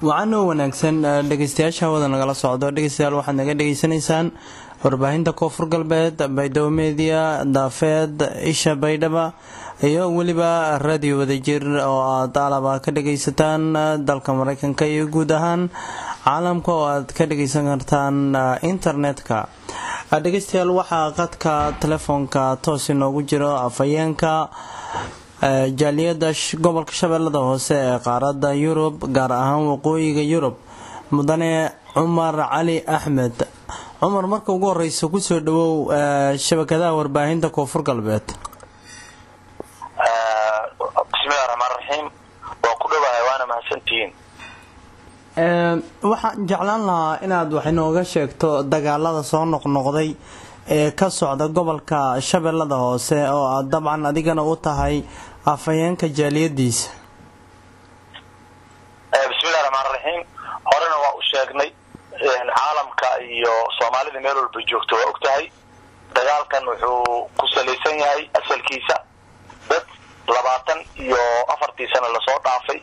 wacanoo wanaagsan dhegeystayaasha hawada nagala socdo dhegeystayaal waxaad naga dhegeysanaysaan warbaahinta koonfur galbeed baydhabo media daafeed isha baydhaba iyo weliba radio wadajir oo aad alaba ka dhageysataan dalka mareykanka iyo guud ahaan caalamka oo aad ka dhageysan kartaan internetka dhegeystayaal waxaa qadka telefoonka toos inoogu jiro afhayeenka jaaliyada gobolka shabeellada hoose ee qaarada yurub gaar ahaan waqooyiga yurub mudane cumar cali axmed cumar marka ugu horeysa kusoo dhawow shabakadaha warbaahinta koonfur galbeed bismillahi raxmaan raxiim waa ku dhawahay waana mahadsantihiin waxaan jeclaan lahaa inaad wax inooga sheegto dagaalada soo noqnoqday ee ka socda gobolka shabeellada hoose oo aad dabcan adigana u tahay afhayeenka jaaliyadiisa bismillahi raxmaan raxiim horena waa u sheegnay caalamka iyo soomaalida meel walba joogto waa og tahay dagaalkan wuxuu ku salaysan yahay asalkiisa dad labaatan iyo afartii sana lasoo dhaafay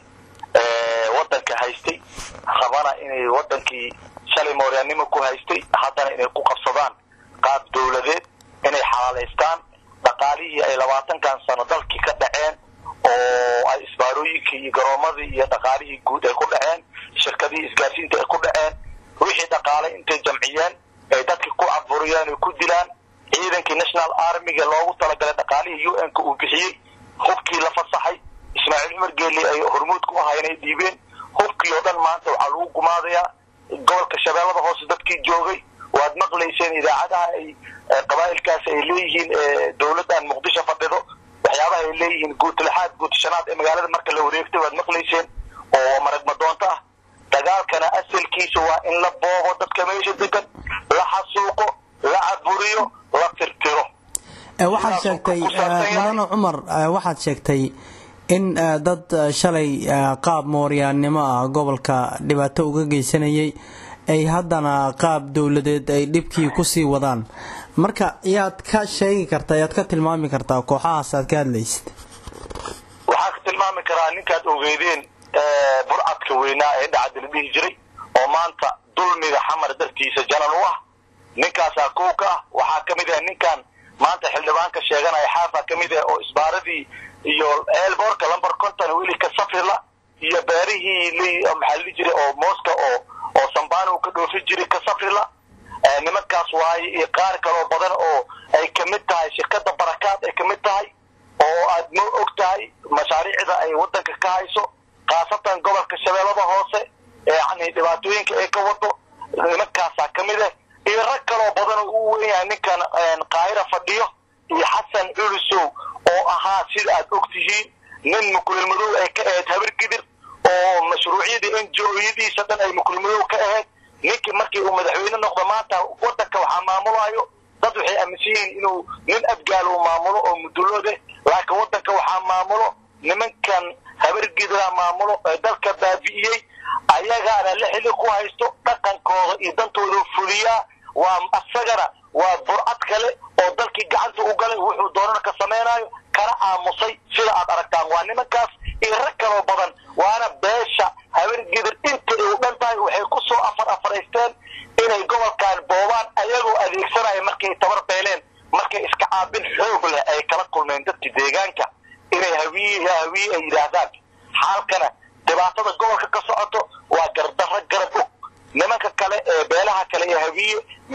wadanka haystay rabana inay wadankii shalay mooryaannimo ku haystay haddana inay ku qabsadaan qaab dawladeed inay xalaalaystaan dhaqaalihii ay labaatankan sano dalkii ka dhaceen oo ay isbaarooyinkii iyo garoomadii iyo dhaqaalihii guud ay ku dhaceen shirkadihii isgaarsiinta ay ku dhaceen wixii dhaqaalay intay jamciyeen ay dadkii ku caburiyeen ay ku dilaan ciidankii national armiga loogu talagalay dhaqaalihii u n ka uu bixiyey hubkii la fasaxay ismaaciil cumar geeli ay hormuud ku ahaayeen ay dhiibeen hubkii oo dhan maanta waxaa lagu gumaadayaa gobolka shabeellada hoose dadkii joogay waad maqlayseen idaacadaha ay qabaa'ilkaas ay leeyihiin dawladdan muqdisho fadhido waxyaabaha ay leeyihiin guutlixaad guutashanaad ee magaalada marka la wareegtay waad maqlayseen oo maragmadoonto ah dagaalkana asalkiisa waa in la boobo dadka meesha degan la xasuuqo la caburiyo la tirtiro waxaad sheegtay mudane cumar waxaad sheegtay in dad shalay qaab mooryaannimo ah gobolka dhibaato uga geysanayay ay haddana qaab dowladeed ay dhibkii kusii wadaan marka yaad ka sheegi kartaa yaad ka tilmaami kartaa kooxahaas aad ka hadlaysid waxaan ka tilmaami karaa ninkaad ogeydeen burcadka weynaa ee dhacda la dhihi jiray oo maanta dulmiga xamar dartiisa janan u ah ninkaasaa kow ka ah waxaa ka mid ah ninkan maanta xildhibaanka sheeganaya xaafa ka mid ah oo isbaaradii iyo eelboorka lamber conton weli ka safrila iyo beerihii maxaa la dhihi jiray oo mooska oo oo sambana uu ka dhoofi jiray ka safrila nimankaas waaye iyo qaar kaloo badan oo ay kamid tahay shirkada barakaad ay kamid tahay oo aad ma og tahay mashaariicda ay wadanka ka hayso khaasatan gobolka shabeellada hoose yani dhibaatooyinka ay ka wado nimankaasaa kamid ah iyo rag kaloo badan oo u weynyahay ninkan kaahira fadhiyo iyo xasan culusow oo ahaa sida aad og tihiin nin mukulilmadow ay ka ahayd habar gidir oo mashruucyadii n j oyadiisa dhan ay mukulilmadow ka ahayd ninkii markii uu madaxweyne noqdo maanta wadanka waxaa maamulayo dad waxay aaminsan yihiin inuu nin abgaal uu maamulo oo muduloode laakiin wadanka waxaa maamulo nimankan habar gidira maamulo ee dalka baabi'iyey ayagaana la xili ku haysto dhaqankooda iyo dantooda fuliyaa waa asagana waa burcad kale oo dalkii gacanta u galay wuxuu doonana ka samaynayo kana aamusay sida aad aragtaan waa nimankaas iyo rag kaloo badan waana beesha habar gidir inta ay u dhan tahay waxay ku soo afar afaraysteen inay gobolkan boobaan ayagoo adeegsanaya markay tabar beeleen markay iska caabin xoog leh ay kala kulmeen dadka deegaanka inay hawiye hawiye ay yidhaahdaan xaalkana dhibaatada gobolka ka socoto waa gardarro garab og nimanka kale ee beelaha kale ee hawiye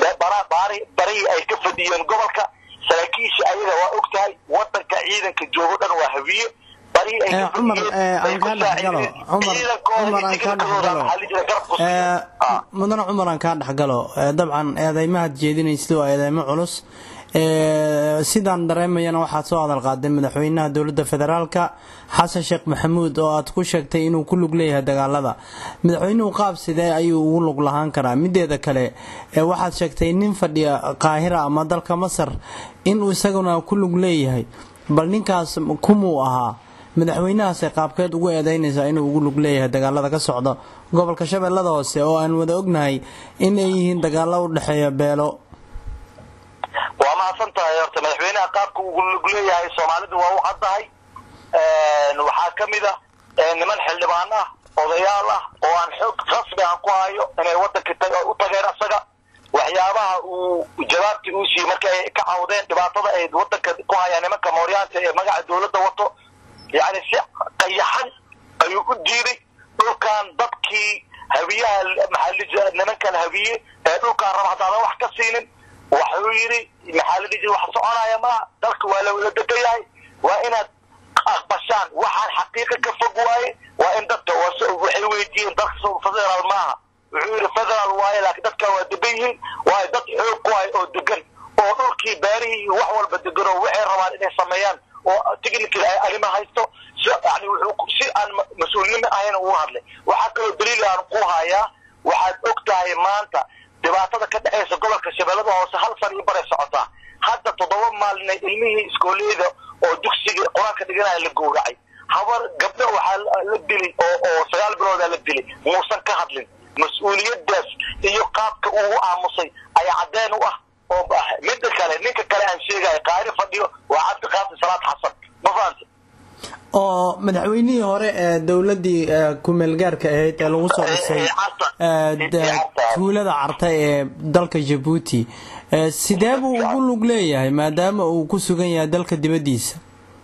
barihii ay ka fadhiyeen gobolka saraakiisha ayaga waa og tahay wadanka ciidanka joogo dhan waa hawiye cumar aan kaa dhexgalo cumar aan kaa dhexgalo mudane cumar aan kaa dhexgalo dabcan eedeymahaad jeedinaysid waa eedeymo culus sidaan dareemayana waxaad soo hadal qaaday madaxweynaha dowladda federaalka xasan sheekh maxamuud oo aad ku sheegtay inuu ku lug leeyahay dagaalada madaxweynuhu qaab sidee ayuu ugu lug lahaan karaa mideeda kale waxaad sheegtay nin fadhiya qaahira ama dalka masar inuu isaguna ku lug leeyahay bal ninkaas kumuu ahaa madaxweynahaasay qaabkeed ugu eedeynaysaa inuu ugu lug leeyahay dagaalada ka socda gobolka shabeellada hoose oo aan wada ognahay in ay yihiin dagaalo u dhexeeya beelo waa mahadsan tahay horta madaxweynaha qaabka ugu lug leeyahay soomaalidu waa u caddahay waxaa ka mid ah niman xildhibaan ah odayaal ah oo aan xoog aan ku hayo inay waddanka u tageen asaga waxyaabaha uu jawaabtii uu siiyey markii ay ka cawdeen dhibaatada ay waddanka ku hayaan nimanka mooryaanta ee magaca dowladda wato yacni si qayaxan ayuu u diiday dhulkan dadkii habiyaha maxaa nimankan habiye ee dhulkaan raba haddaadan wax ka siinin waxuu yidhi maxaa la dhihi wax soconaya maaha dalka waa lawada degan yahay waa inaad aqbashaan waxaan xaqiiqa ka fog waaye waa in dadka waxay weydiiyeen dalka federaal maaha wuxuu yidhi federaal waaye laakiin dadkan waa degan yihiin waayo dad xoog ku hay oo degan oo dhulkii beerihii iyo wax walba degan oo waxay rabaan inay sameeyaan oo technical ay arrima haysto yani wuxuu si aan mas-uulnimo ahayn ugu hadlay waxaa kaloo daliil aan ku hayaa waxaad og tahay maanta dhibaatada ka dhexaysa gobolka shabeellada hoose hal san iyo baray socotaa hadda toddoba maalina ilmihii iskooleyda oo dugsiga qur-aanka dhiganaya la gowracay habar gabdho waxaa la dilay oo oo sagaal biloodaa la dilay muusan ka hadlin mas-uuliyadaas iyo qaabka uu aamusay ayaa caddeen u ah oo midda kale ninka kale aan sheegayo qaari fadhiyo waa cabdiqaasim salaad xasan ma fahamta oo madaxweynihii hore ee dowladii kumeelgaarka ahayd ee lagu soo dhisay tuulada carta ee dalka jabuuti sidee buu ugu lug leeyahay maadaama uu ku sugan yahay dalka dibadiisa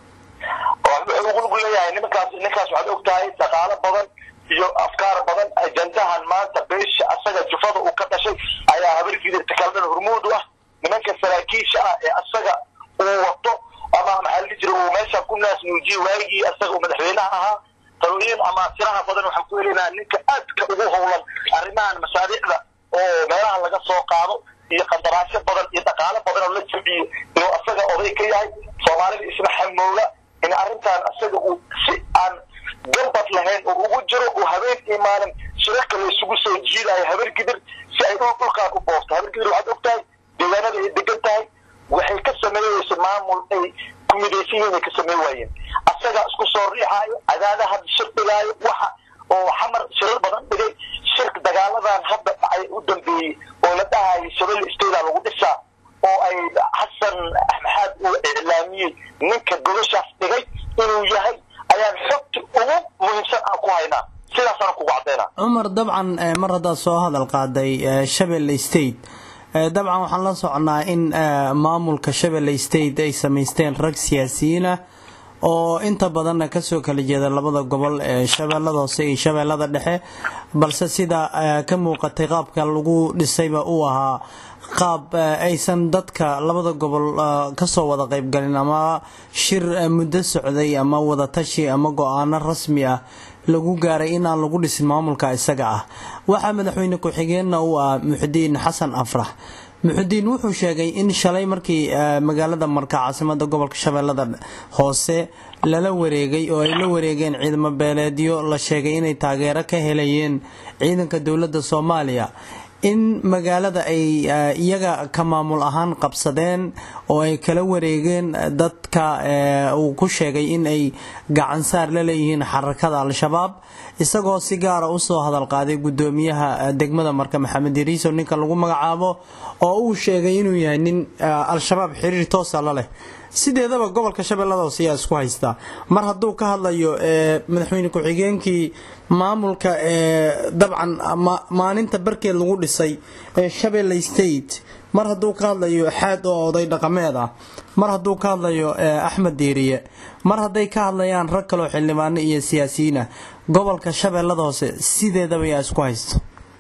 wuxuu ugu lug leeyahay nimankaas ninkaas waxaad og tahay dhaqaalo badan iyo afkaar badan ajandahan maanta beesha asaga jufada uu ka dhashay ayaa habargidirta kaldhan hormuud u ah nimanka saraakiisha ah ee asaga uu wato ama maxaa la dhihi jira uu meesha ku naas nuujiyey waagii asaga uu madaxweynaha ahaa talooyin ama siraha badan waxaan ku helaynaa ninka aadka ugu howlan arrimahan masaariicda oo meelaha laga soo qaado iyo qandaraasyo badan iyo dhaqaalo badan oo la jabciyo inuu asaga oday ka yahay soomaalida isna xamooga in arrintan asaga uu si aan gambad lahayn oo ugu jiro uu habeen iyo maalin shirarka la isugu soo jiidayo habargidir si ay dhul dhulkaan u boofto habargidir waxaad og tahay deegaanada ay degan tahay waxay ka sameeyeysa maamul ay ku midaysan yihiin ay ka samey waayeen asaga isku soo riixaayo cadaadaha shir dhigaayo waxa oo xamar shirar badan dhigay shirka dagaaladan hadda dhacay u dambeeyey oo la dhahayo shabelle stayda lagu dhisaa oo ay xasan maxaad uu iclaamiyey ninka gobashaas dhigay inuu yahay ayaan xogta ugu muhiimsan aan ku haynaa sidaasaan kugu caddaynaa cumar dabcan mar haddaad soo hadal qaaday shabelle state dabcan waxaan la soconnaa in maamulka shabelle state ay samaysteen rag siyaasiyiin ah oo inta badanna kasoo kala jeeda labada gobol ee shabeellada hoose iyo shabeellada dhexe balse sida ka muuqatay qaabka lagu dhisayba uu ahaa qaab aysan dadka labada gobol kasoo wada qaybgalin ama shir muddo socday ama wadatashi ama go-aano rasmi ah lagu gaaray in aan lagu dhisin maamulka isaga ah waxaa madaxweyne ku-xigeenna uu ah muxudiin xasan afrax muxudiin wuxuu sheegay in shalay markii magaalada marka caasimada gobolka shabeellada hoose lala wareegay oo ay la wareegeen ciidamo beeleedyo la sheegay inay taageero ka helayeen ciidanka dowladda soomaaliya in magaalada ay iyaga ka maamul ahaan qabsadeen oo ay kala wareegeen dadka uu ku sheegay in ay gacansaar la leeyihiin xarakada al-shabaab isagoo si gaara usoo hadal qaaday gudoomiyaha degmada marka maxamed iriiso ninka lagu magacaabo oo uu sheegay inuu yahay nin al-shabaab xiriir toosa la leh sideedaba gobolka shabeellada hoose ayaa isku haystaa mar hadduu ka hadlayo madaxweyne ku-xigeenkii maamulka dabcan maalinta barkeed lagu dhisay shabelle state mar hadduu ka hadlayo xaad oo oday dhaqameed ah mar hadduu ka hadlayo axmed diiriye mar hadday ka hadlayaan rag kaloo xildhibaano iyo siyaasiyiin ah gobolka shabeellada hoose sideedaba yaa isku haysto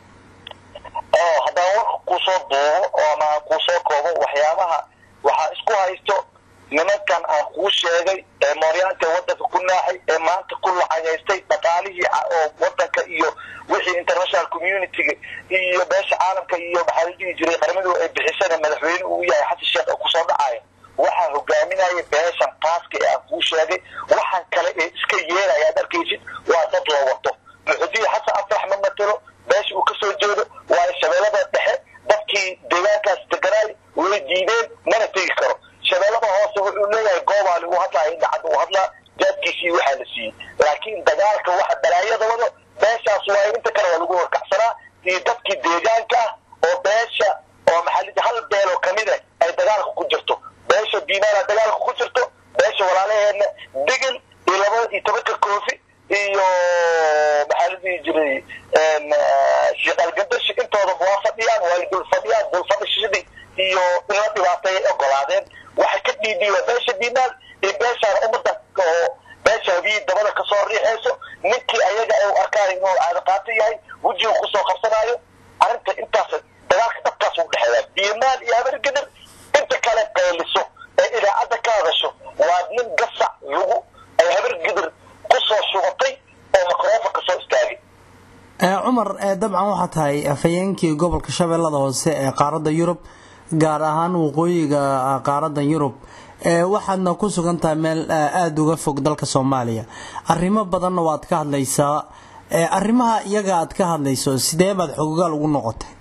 haddaan warka kuusoo duubo ama kuusoo koobo waxyaabaha waxaa isku haysto nimankan aan kuu sheegay ee mooryaanta wadanka ku naaxay ee maanta ku lacagaystay dhaqaalihii oo wadanka iyo wixii international communitiga iyo beesha caalamka iyo maxaa la dhihi jiray qaramadu ay bixisana madaxweyne uu yahay xasan sheekh kusoo dhacaya waxaa hogaaminaya beeshan qaaska ee aan kuu sheegay waxaan kale ee iska yeelaya ad arkaysid waa dad loo wato muxudiin xasan afrax ma matelo beesha uu kasoo jeedo waayo shabeellada dhexe dadkii deegaankaas deganaay way diideen mana tegi karo shabeellada hoose wuxuu leeyahay goobaali uu hadlaa indhacad uu hadlaa jaadkiisii waxaa la siiyey laakiin dagaalka waxa balaayada wado beeshaas waayo inta kale waa lagu horkacsanaa iyo dadkii deegaanka ah oo beesha oo maxaa hal beeloo kamid ah ay dagaalka ku jirto beesha diinaala dagaalka ku jirto beesha walaalaheedna degel iyo laba iyo tobanka koofi iyo maxaa la dhihi jiray shiqalgandashi intooda waa fadhiyaan way dul fadhiyaan dul fadhishadii iyo in la dhibaateeyay ogolaadeen waxay ka dhiidhiiba beesha diinaal iyo beeshaan ummadda oo beesha habii dabada kasoo riixayso ninkii ayaga u arkaan inuu caadaqaato yahay wejiga kusoo qabsanaayo arrinta intaas dagaalka dhabkaas u dhexeeya diimaal iyo habargedir inta kale qayliso ee idaacadda ka hadasho waa nin gasac lagu ay habargedir kusoo shubatay oo makroofon kasoo istaagay cumar dabcan waxaa tahay afhayeenkii gobolka shabeellada hoose ee qaaradda yurub gaar ahaan waqooyiga qaaradda yurub waxaadna ku sugan tahay meel aada uga fog dalka soomaaliya arrimo badanna waad ka hadlaysaa arrimaha iyaga aad ka hadlayso sidee baad xogogaal ugu noqotay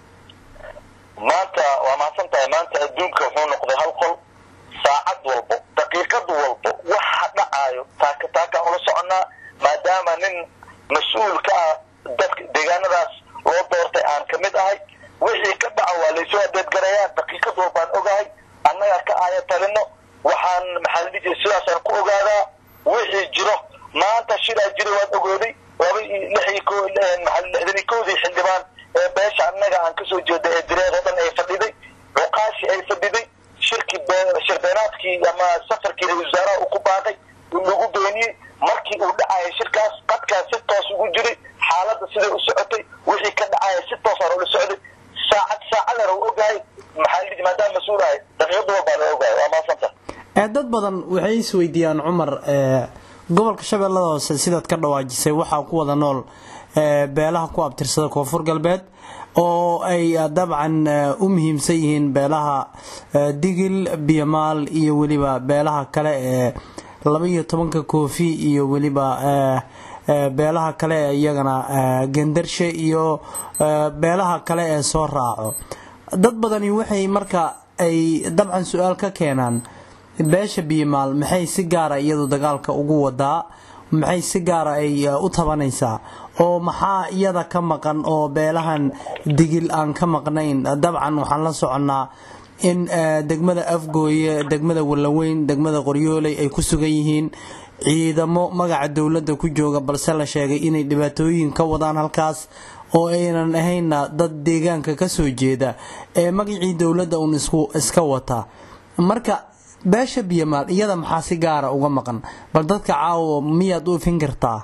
maanta waa mahadsan tahay maanta adduunka wuxuu noqday hal qol saacad walbo daqiiqad walbo waxa dhacaayo taaka taakaan ula soconnaa maadaama nin mas-uul ka ah dadka deegaanadaas loo doortay aan ka mid ahay wixii ka dhaca waa laysoo adeedgarayaan daqiiqad walbaan ogahay annagaa ka aaya talino waxaan maxaa la dhihi jiray sidaasaan ku ogaadaa wixii jiro maanta shidaa jira waad ogooday laba iyo lix iyo ko maxaa lixdan iyo kowdii xildhibaan ee beesha annaga aan kasoo jeeda ee direed oo dhan ay fadhiday cuqaashi ay fadhiday shirki shirbeenaadkii ama safarkii ra-isul wasaaraha uu ku baaqay lagu beeniyey markii uu dhacaya shirkaas qadkaas si toos ugu jiray xaaladda siday u socotay wixii ka dhacaya si toosaan ula socday saacad saacadana u ogahay maxaa lidi maadaama mas-uul ahay daqiiqada walbaan ogahay waa maasanta dad badan waxay isweydiiyaan cumar gobolka shabeellada hoose sidaad ka dhawaajisay waxaa ku wada nool beelaha ku abtirsada koonfur galbeed oo ay dabcan u muhiimsan yihiin beelaha digil biyamaal iyo weliba beelaha kale ee laba iyo tobanka koofi iyo weliba beelaha kale ee iyagana gendarshe iyo beelaha kale ee soo raaco dad badani waxay marka ay dabcan su-aal ka keenaan beesha biyamaal maxay si gaara iyadu dagaalka ugu wadaa maxay si gaara ay u tabanaysaa oo maxaa iyada ka maqan oo beelahan digil aan ka maqnayn dabcan waxaan la soconnaa in degmada afgooye degmada wallaweyn degmada qoryooley ay ku sugan yihiin ciidamo magaca dowladda ku jooga balse la sheegay inay dhibaatooyin ka wadaan halkaas oo aynan ahaynna dad deegaanka ka soo jeeda ee magacii dowladda uun iska wata marka beesha biyamaal iyada maxaa si gaara uga maqan bal dadka caawo miyaad u ifin kartaa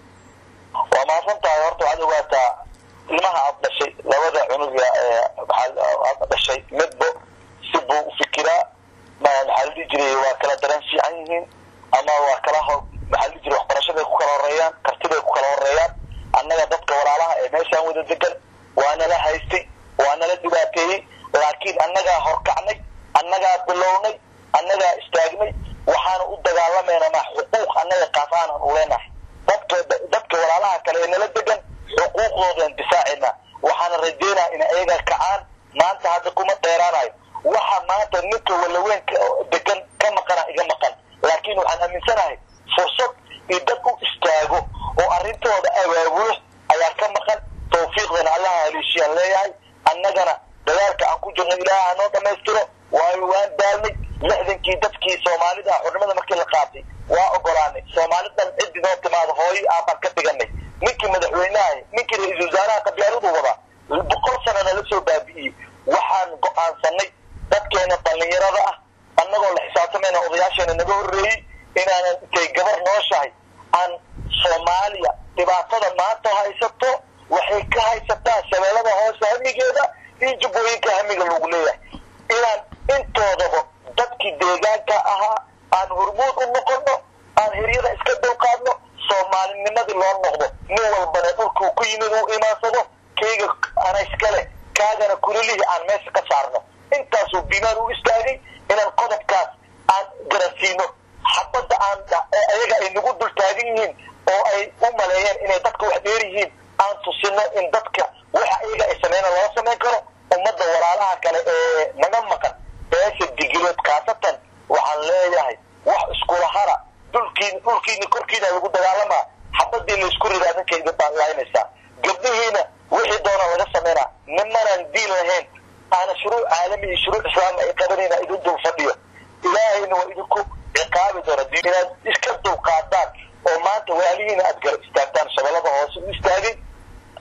waa mahadsan tahay horta waxaad ogaataa ilmaha aad dhashay labada cunuga ee aad dhashay midbo si buu u fikiraa maxaa la dhihi jiray waa kala dareen fiican yihiin ama waa kala maxaa la dhihi jiray waxbarashaday ku kala horeeyaan kartiday ku kala horeeyaan annaga dadka walaalaha ee meeshaan wada degan waa nala haystay waa nala dhibaateeyey laakiin annagaa horkacnay annagaa bilownay annagaa istaagnay waxaana u dagaalamayna ma xuquuq annaga qaafaanan u leenahay dadka dadka walaalaha kale ee nala degan xuquuqdoodaan difaacayna waxaana rajeynaa in ayaga kacaan maanta hadda kuma dheeraanayo waxa maanta ninka walaweyn degan ka maqana iga maqan laakiin waxaan aaminsanahay fursad iyo dad u istaago oo arrintooda abaabulo ayaa ka maqan tawfiiqdana allaha haleeshiyaan leeyahay annagana dagaalka aan ku jirno ilaaha hanoo dhammaystiro waayo waan daalnay lixdankii dadkii soomaalida xurnimada markii la qaatay waa ogolaanay soomaalidan ciddi noo timaado hooyo aabaan ka dhiganay ninkii madaxweynaha ninkii ra-iisul wasaaraha qabyaaladu wadaa boqol sanana la soo baabi'iyey waxaan go-aansanay dadkeena dhallinyarada ah annagoo la xisaabtamayna odayaasheena naga horreeyey inaanan intay gabar nooshahay aan soomaaliya dhibaatada maanta haysato waxay ka haysataa shabeellada hoose hamigeeda iyo jubbooyinka hamiga lagu leeyahay inaan intoodaba dadkii deegaanka ahaa aan hormuud u noqono aan hiryada iska dulqaadno soomaalinimadii loo noqdo nin walbana dhulkuu ku yimid uu imaansado kayga ana iskale kaagana kulilihii aan meesha ka saarno intaasuu bimaan u istaagay inaan qodobkaas aan garansiino xabadda aan ayaga ay nagu dul taagan yihiin oo ay u maleeyeen inay dadka wax dheer yihiin aan tusino in dadka waxa ayaga ay sameyna loo samayn karo ummadda walaalaha kale ee naga maqan beesha digilood khaasatan waxaan leeyahay wax iskula hara dhulkiin dhulkiina korkiina lagu dagaalamaa xabadii laysku ridaa ninkayga baan laynaysaa gabdhihiina wixii doona laga sameynaa nimanaan diin lahayn aana shuruuc caalami iyo shuruuc islaami ay qabanayna idin dul fadhiyo ilaahayna waa idinku ciqaabi doona diin inaad iska dulqaadaan oo maanta waalihiina aad garab istaagtaan shabeellada hoose u istaagay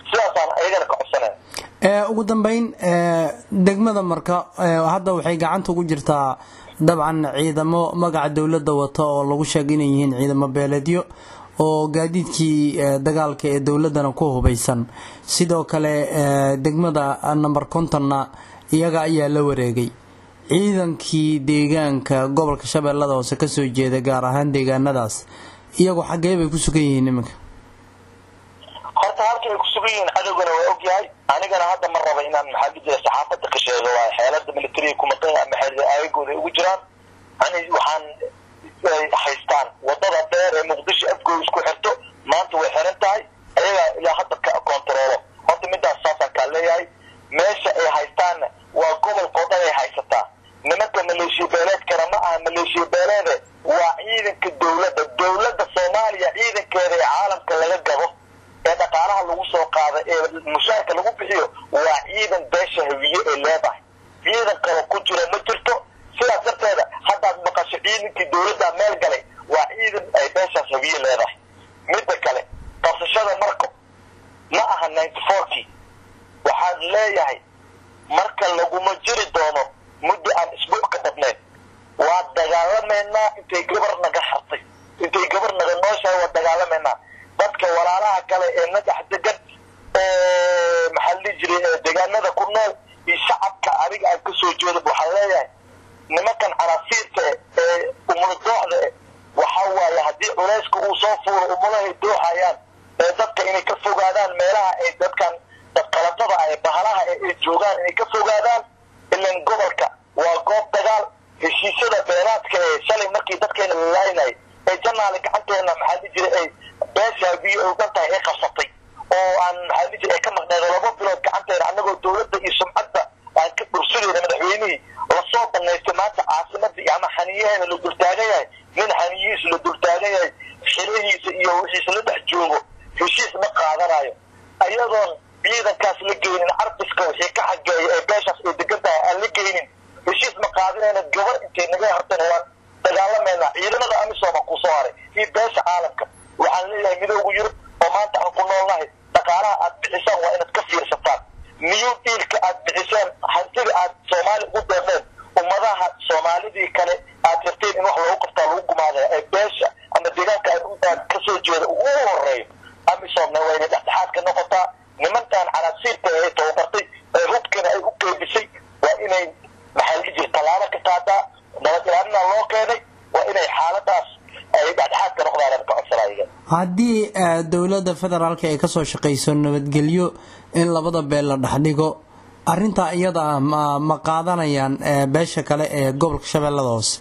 ugu dambeyn degmada marka hadda waxay gacanta ugu jirtaa dabcan ciidamo magaca dowladda wata oo lagu sheegay inay yihiin ciidamo beeleedyo oo gaadiidkii dagaalka ee dowladdana ku hubaysan sidoo kale degmada number contonna iyaga ayaa la wareegay ciidankii deegaanka gobolka shabeellada hoose kasoo jeeda gaar ahaan deegaanadaas iyagu xaggee bay ku sugan yihiin iminka horta halka ay ku sugan yihiin cadowgana waa ogyahay anigana hadda ma raba inaan maxaa jira saxaafadda ka sheego waa xeelada militariga kumatan ama xeelada aagooda ay ugu jiraan ani waxaan haystaan wadada dheer ee muqdisho afgooda isku xirto maanta way xiran tahay ayagaa ilaa hadda ka kontaroolo horta midaas saasaan kaa leeyahay meesha ay haystaanna waa gobolkao dhan ay haysataa nimanka maleeshiya beeleedkana ma aha maleeshiya beeleede waa ciidanka dowladda dowladda soomaaliya ciidankeeda ee caalamka laga gabo ee dhaqaalaha lagu soo qaada ee mushaarka lagu bixiyo waa ciidan beesha hawiye ee leedahay ciidan kale ku jira ma jirto sidaas darteeda haddaad maqasho ciidankii dowladda meel galay waa ciidan ay beeshaas hawiye leedahay midda kale qabsashada marko ma aha ninety fourkii waxaan leeyahay marka laguma jiri doono muddo aan isbuuc ka badnayn waa dagaalameynaa intay gabar naga hartay intay gabar naga nooshahay waa dagaalameynaa dadka walaalaha kale ee nagax degan ee maxaa la dhihi jiray deegaanada ku nool iyo shacabka adiga aan kasoo jeedo waxaan leeyahay nimankan canaasiirta ee umula dooxda e waxa waaye haddii culayska uu soo fuuro umulahay dooxayaan ee dadka inay ka fogaadaan meelaha ay dadkan dadqalatada ah ee bahalaha ee ay joogaan inay ka fogaadaan ilan gobolka waa goob dagaal heshiisyada beeraadka ee shalay markii dadkeena lalaynay ee janaale gacanteena maxaa la jira ay beesha biyo ay dhan tahay ay qabsatay oo aan maxaa la jira ay ka maqneedo laba bilood gacanteena annagoo dowladda iyo sumcadda aan ka dhursanayna madaxweynihii lasoo banaystay maanta caasimadii ama xaniyaheena la dultaagan yahay nin xaniyihiisa la dultaagan yahay xilihiisa iyo wixiisa la dhex joogo heshiis ma qaadanayo ayadoon ciidankaas la geynin carbiska wixii ka xageeya ee beeshaas ay degan tahay aan la geynin heshiis ma qaadinayna gabar intay naga harteen waan dagaalameynaa ciidamada amisooma ku soo haray iyo beesha caalamka waxaan leeyahay midoogu yurub oo maanta aan ku noolnahay dhaqaalaha aad bixisaan waa inaad ka fiirsataan new dealka aad bixiseen hantida aad soomaali ugu deeqeen ummadaha soomaalidii kale aad rabteen in wax loogu qabtaa lagu gumaadaya ee beesha ama deegaanka aad kasoo jeeda ugu horeeyo amisoomna waa inay dhexdhexaad ka noqotaa nimankan canaasiirta ee tababartay ee hubkana ay u qeybisay waa inay maxaa la jira tallaabo ka qaadaa nabad ilaalina loo keenay waa inay xaaladaas ay dhexdhexaad ka noqdaan ka codsanaya haddii dowladda federaalka ay kasoo shaqayso nabadgelyo in labada beel la dhexdhigo arintaa iyada ah ma ma qaadanayaan beesha kale ee gobolka shabeellada hoose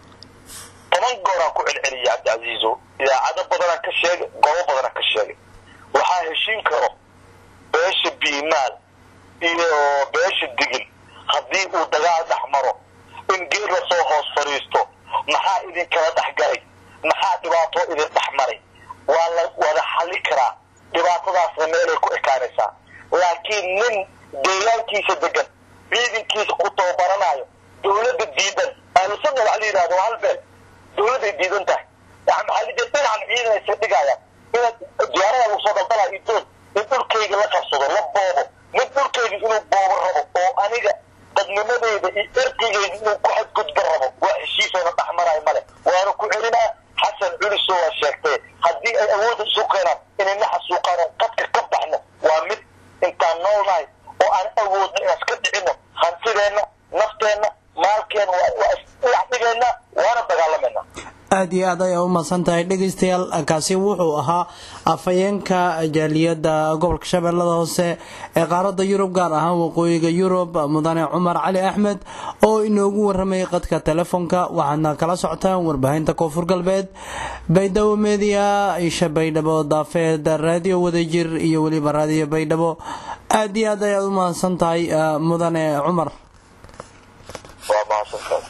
toban gooraan ku celceliya cabdicasiizo idaacado badanaan ka sheegay goobo badanaan ka sheegay waxaa heshiin karo beesha biimaal iyo beesha digil haddii uu dagaal dhex maro in geed lasoo hoos fadhiisto maxaa idinkala dhex galay maxaa dhibaato idin dhex maray waa la wada xalli karaa dhibaatadaasna meelay ku ekaanaysaa laakiin nin deegaankiisa degan ciidankiisa ku tababaranayo dowladda diidan ahlusunna waxa la yidhahdo waa hal beel dowladday diidan tahay yani maxaa la jira dhinacan ciidan aysa dhigayaan inaad diyaarada lagu soo daldalaa idood in dhulkayga la qabsado la boobo nin dhulkayga inuu boobo rabo oo aniga dadnimadeyda iyo erkigeyga inuu ku xadgudba rabo waa heshiisayna dhex marayo male waana ku celinaa xasan culiso waa sheegtee haddii ay awoodda isu keenaan inay na xasuuqaan oo qadka ka baxno waa mid intaan noolnahay oo aan awoodno inaan iska dhicino hantideenna nafteenna maalkeena waa isdhigeenna waana dagaalamayna aada iyo aad ayaa u mahadsan tahay dhegeystayaal kaasi wuxuu ahaa afhayeenka jaaliyadda gobolka shabeellada hoose ee qaaradda yurub gaar ahaan waqooyiga yurub mudane cumar cali axmed oo inoogu waramayay qadka telefoonka waxaadna kala socotaan warbaahinta koonfur galbeed baydhabo media isha baydhabo daafeed raadiyo wadajir iyo weliba raadiyo baydhabo aada iyo aad ayaad u mahadsan tahay mudane cumar waa mahadsantahay